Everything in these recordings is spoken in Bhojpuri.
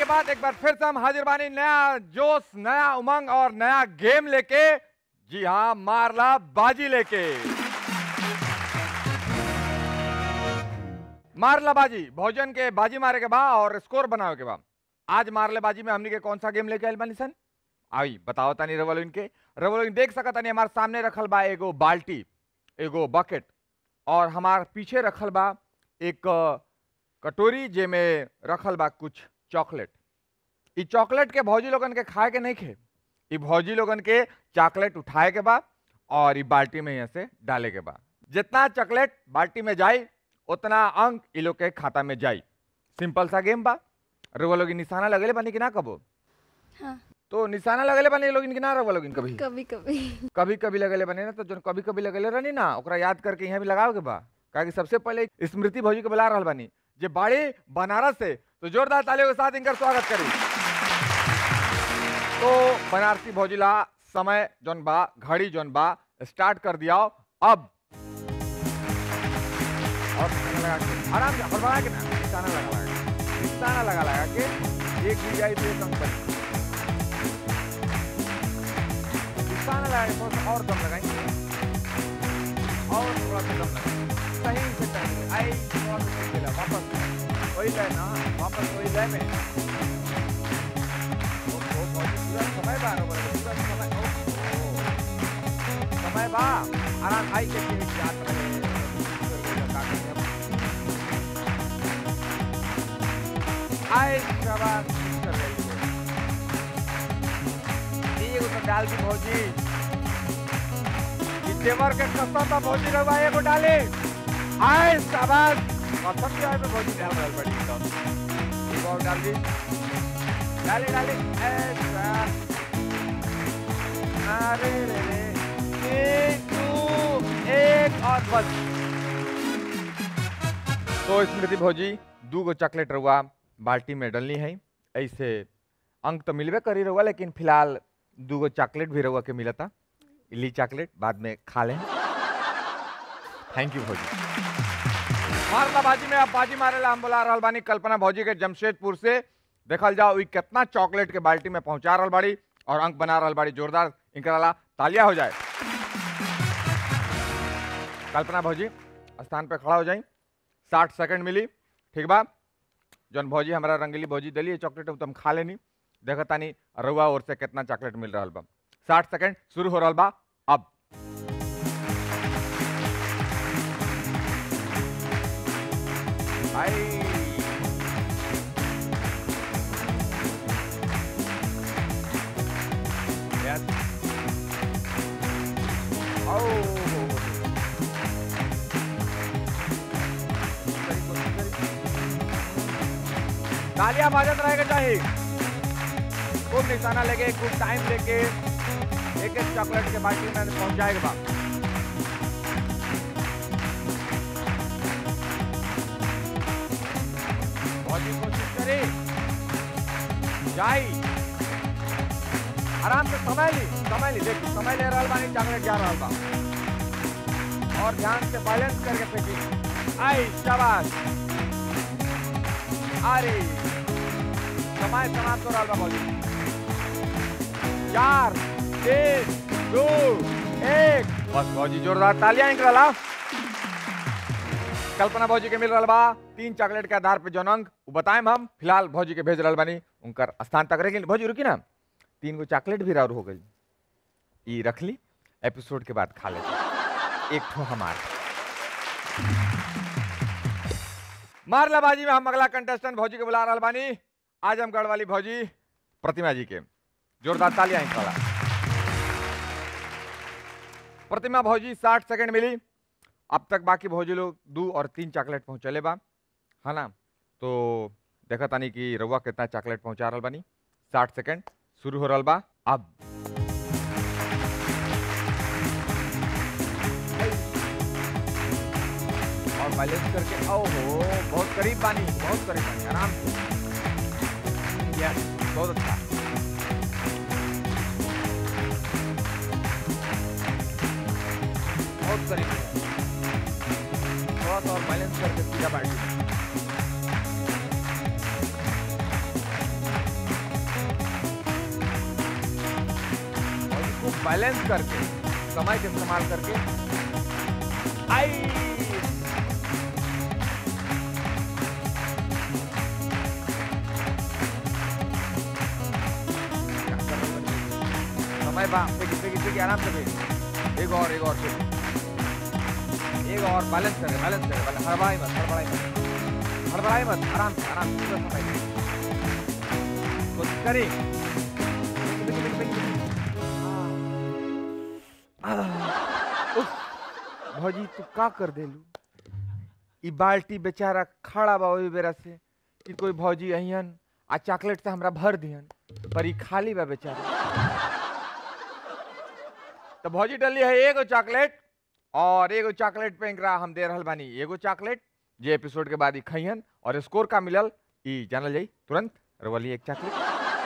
बाद एक बार फिर से हम हाजिर बानी नया जोश नया उमंग और नया गेम लेके जी हाँ मारला बाजी लेके मारला बाजी भोजन के बाजी मारे के बा और स्कोर बनावे के बा आज मारले बाजी में हमनी के कौन सा गेम लेके आइल बानी सन आई बताओ तानी रवलोइन के रवलोइन देख सकत तानी हमारे सामने रखल बा एगो बाल्टी एगो बकेट और हमार पीछे रखल बा एक अ, कटोरी जेमे रखल बा कुछ चॉकलेट ई चॉकलेट के भौजी लोगन के खाए के नहीं खे ई भौजी लोगन के चॉकलेट उठाए के बा और ई बाल्टी में यहाँ से डाले के बा जितना चॉकलेट बाल्टी में जाई उतना अंक ई लोग के खाता में जाई सिंपल सा गेम बा रउआ लोग निशाना लगेले बानी कि ना कबो हाँ तो निशाना लगेले बानी लोग कि ना रउआ लोग कभी कभी कभी कभी कभी लगेले बने ना तो जो कभी कभी लगेले रहनी ना ओकरा याद करके यहाँ भी लगाओ के बा काहे सबसे पहले स्मृति भौजी के बुला रहल बानी जे बाड़ी बनारस से तो जोरदार तालियों के साथ इनकर स्वागत करी तो बनारसी भौजिला समय जोन बा घड़ी जोन बा स्टार्ट कर दिया अब और निशाना लगा के आराम से हड़बड़ा के ना निशाना लगा लगा के निशाना लगा लगा के एक भी जाए तो एक अंक बने। निशाना लगा के थोड़ा सा और दम लगाएंगे और थोड़ा सा दम लगाएंगे सही से करेंगे आई थोड़ा सा सही मिला वापस वही लाइन ना वापस वही लाइन में ओ, ओ, बहुत ही पूरा समय बा रोबर पूरा समय ओ, ओ, समय बा आराम आई के के याद रहे आई शाबाश कर रही है ये तो डाल दी भौजी देवर के कसम बा भौजी रहुआ एगो डाले आए शाबाश कसम के आए पे भौजी डाल रहल बड़ी एकदम एक और डाल दी डाले डाले ऐसा अरे रे रे एक दो एक और बस तो स्मृति भौजी दू गो चॉकलेट रहुआ बाल्टी में डलनी है ऐसे अंक तो मिलबे करी रहुआ लेकिन फिलहाल दू गो चॉकलेट भी रहुआ के मिलता ली चॉकलेट बाद में खा लें थैंक यू भौजी मारला बाजी में अब बाजी मारे ला हम बुला रहल बानी कल्पना भौजी के जमशेदपुर से देखल जाओ ई कितना चॉकलेट के बाल्टी में पहुंचा रहल बाड़ी और अंक बना रहल बाड़ी जोरदार इनकरा ला तालियां हो जाए कल्पना भौजी स्थान पे खड़ा हो जाई साठ सेकंड मिली ठीक बा जौन भौजी हमारा रंगीली भौजी दिली चॉकलेट तो हम खा लेनी देखा तानी रउआ ओर से कितना चॉकलेट मिल रहा बा साठ सेकंड शुरू हो रहा बा अब आई Yes. Oh. तालियां बाजत रहेगा चाहिए खूब निशाना लेके खूब टाइम लेके एक एक चॉकलेट के बाल्टी में पहुंचाएगा बा बहुत ही कोशिश करी जाई आराम से समय ली समय ली देखिए समय ले रहा बानी चॉकलेट जा रहा बा और ध्यान से बैलेंस करके फेंकी आई शाबाश अरे समय समाप्त हो रहा बा बॉली चार तीन दो एक बस भौजी जोरदार तालियां इनके ला कल्पना भौजी के मिल रहा बा तीन चॉकलेट के आधार पे जौन अंक वो बताएं हम फिलहाल भौजी के भेज रहा बानी उनकर स्थान तक रखें भौजी रुकी ना तीन गो चॉकलेट भी राउर हो गई ई रख ली एपिसोड के बाद खा लेते एक ठो हमार मारला बाजी में हम अगला कंटेस्टेंट भौजी के बुला रहा बानी आजमगढ़ वाली भौजी प्रतिमा जी के जोरदार तालियां इनका ला। प्रतिमा भौजी साठ सेकंड मिली अब तक बाकी भौजी लोग दो और तीन चॉकलेट पहुंचले बा है ना तो देखा तानी कि रउआ कितना चॉकलेट पहुंचा रहल बानी साठ सेकंड शुरू हो रहल बा अब और बैलेंस करके ओ हो बहुत करीब बानी बहुत करीब बानी आराम से यस बहुत अच्छा बहुत करीब है। थोड़ा सा और बैलेंस करके सीधा बैठ बैलेंस करके समय के इस्तेमाल करके आई समय बा फेंकी फेंकी फेंकी आराम से फेंकी एक और एक और फेंकी एक और बैलेंस करे बैलेंस करे बैलेंस हड़बड़ाई मत हड़बड़ाई मत हड़बड़ाई मत आराम से आराम से पूरा समय दे कोशिश करी फेंकी, फेंकी, फेंकी, फेंकी। आ, आ, उफ, भौजी तू का कर देलू ई बाल्टी बेचारा खड़ा बा ओही बेरा से कि कोई भौजी अहियन आ चॉकलेट से हमरा भर दिहन पर ई खाली बा बेचारा तो भौजी डली है एगो चॉकलेट और एगो चॉकलेट पे एकरा हम दे रहल बानी एगो चॉकलेट जे एपिसोड के बाद ही खइहन और स्कोर का मिलल ई जानल जाई तुरंत रवली एक चॉकलेट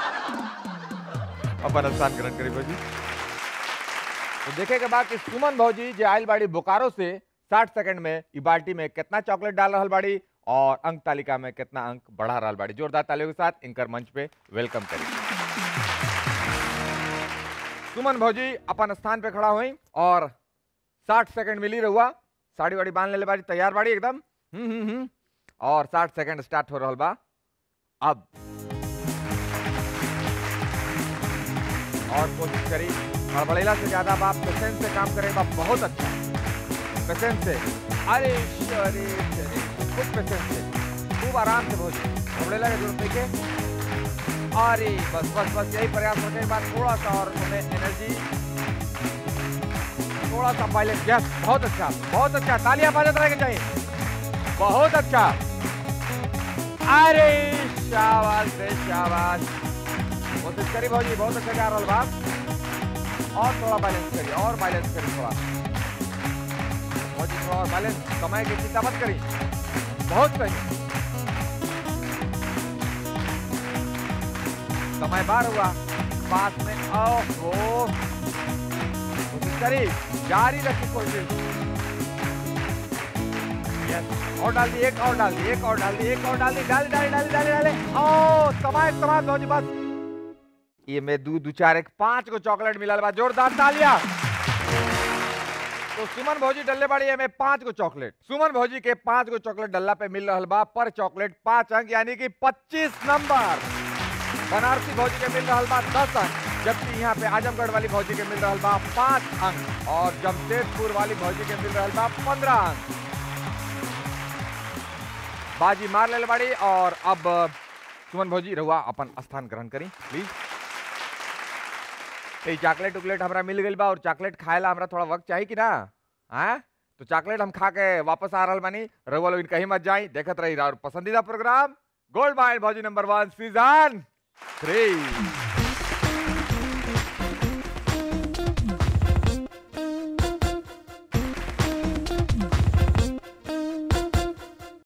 अपन स्थान ग्रहण करी भौजी तो देखे के बाद कि सुमन भौजी जे आयल बाड़ी बोकारो से 60 सेकंड में ई बाल्टी में कितना चॉकलेट डाल रहल बाड़ी और अंक तालिका में कितना अंक बढ़ा रहल बाड़ी जोरदार तालियों के साथ इनकर मंच पे वेलकम करी सुमन भौजी अपन स्थान पे खड़ा हुई और 60 सेकंड मिली रहुआ साड़ी वाड़ी बांध ले बाड़ी तैयार बाड़ी एकदम हम्म हम्म हम्म और 60 सेकंड स्टार्ट हो रहल बा अब और कोशिश करी हड़बड़ेला से ज्यादा बाप पेशेंस से काम करे बा बहुत अच्छा पेशेंस से अरे अरे अरे खूब पेशेंस से खूब आराम से भोज हड़बड़ेला के जरूरत नहीं के अरे बस बस बस यही प्रयास करने के बाद थोड़ा सा और हमें एनर्जी थोड़ा सा पायलट यस बहुत अच्छा बहुत अच्छा तालियां बजाते रहना चाहिए बहुत अच्छा अरे शाबाश रे शाबाश कोशिश करी भौजी बहुत अच्छा जा रहा बात और थोड़ा बैलेंस करिए और बैलेंस करिए थोड़ा भौजी थोड़ा और बैलेंस समय की चिंता मत करी बहुत सही समय बार हुआ पास में ओहो कोशिश करी जारी रखी कोशिश यस और डाल दी एक और डाल दी एक और डाल दी एक और डाल दी डाली डाली डाली डाली डाली ओ समाज समाज भौजी बस ये में दू दू चार एक पांच को चॉकलेट मिलल बा जोरदार तालियां तो सुमन भौजी डल्ले बाड़ी है में पांच को चॉकलेट सुमन भौजी के पांच को चॉकलेट डल्ला पे मिल रहल बा पर चॉकलेट पांच अंक यानी कि पच्चीस नंबर बनारसी भौजी के मिल रहल बा दस अंक जबकि यहाँ पे आजमगढ़ वाली भौजी के मिल रहल बा पांच अंक और जमशेदपुर वाली भौजी के मिल रहल बा पंद्रह अंक बाजी मार ले बाड़ी और अब सुमन भौजी रहुआ अपन स्थान ग्रहण करी प्लीज ये चॉकलेट उकलेट हमरा मिल गई बा और चॉकलेट खाएला हमरा थोड़ा वक्त चाहिए कि ना हाँ तो चॉकलेट हम खा के वापस आ रहल बानी रहुआ लोग कहीं मत जाई देखत रही और पसंदीदा प्रोग्राम गोल्ड माइल भौजी नंबर वन सीजन थ्री